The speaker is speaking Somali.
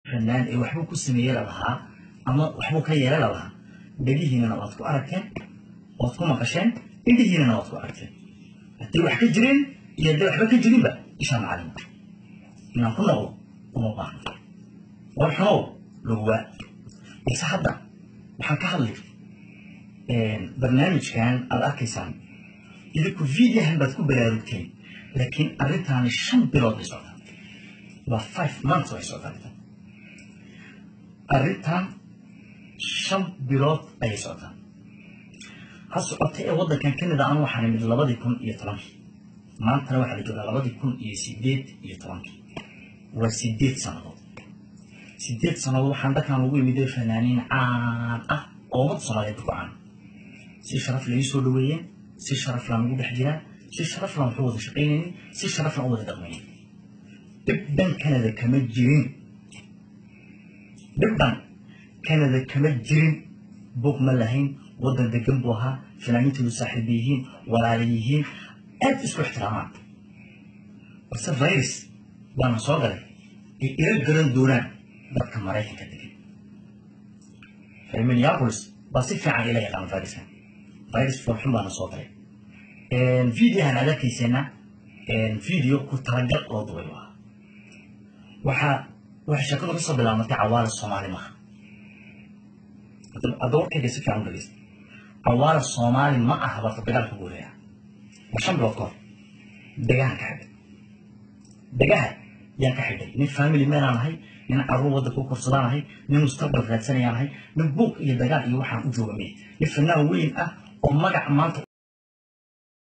fanaan ee waxbuu ku sameeye lalahaa ama waxbuu ka yeela lalahaa dhegihiinana waad ku aragteen waad ku maqasheen indhihiinana waad ku aragteen hadday wax ka jireen iyo hadday waxba ka jirinba ishaa macalinka inaan ku noqdo uma baahno war xumow lagwaa balse hadda waxaan ka hadlay barnaamijkan aad arkaysaan idinku videohan baad ku baraarugteen laakiin arrintaani shan bilood bay socotaa waa five months way socotaa arrintan arrintan shan bilood ayay socotaa ha socota ee waddankan canada anu waxaan imid labadii kun iyo tobankii maantana waxaa la joogaa labadii kun iyo sideed iyo tobankii waa sideed sannadood sideed sannadood waxaan dhakan ugu imiday fanaaniin caan ah oo ummad soomaaliyeed ku caan si sharaf la ii soo dhaweeyeen si sharaf laan ugu dhex jiraa si sharaf laan waxu wada shaqaynaynin si sharaf laan u wada dhaqmaynin dhibban canada kama jirin dhibban canada kama jirin buuq ma lahayn waddan degan buu ahaa fanaaniintoodu saaxiiba yihiin walaala yihiin aad isku ixtiraamaan balse virus baana soo galay ay ila garan doonaan dadka maraykanka degan reer minneapolis baa si fiican ila yaqaan viruskan virus foolxun baana soo galay videohan aad arkayseena video ku talagal loo dubay u ahaa waxaa waxay sheekadu kasoo bilaabmatay cawaala soomaali maaha hadda warkayga si fiican u dhageysta cawaala soomaali ma aha barta dagaalka guureeya waa shan bilood kahor degahan ka xidhay degaha yaan ka xidhay nin family manaan ahay nin caruur wadda ku korsadaan ahay nin mustaqbal raadsanayaan ahay nin buuq iyo dagaal iyo waxaan u jooga miya nin fanaan weyn ah oo magac maanta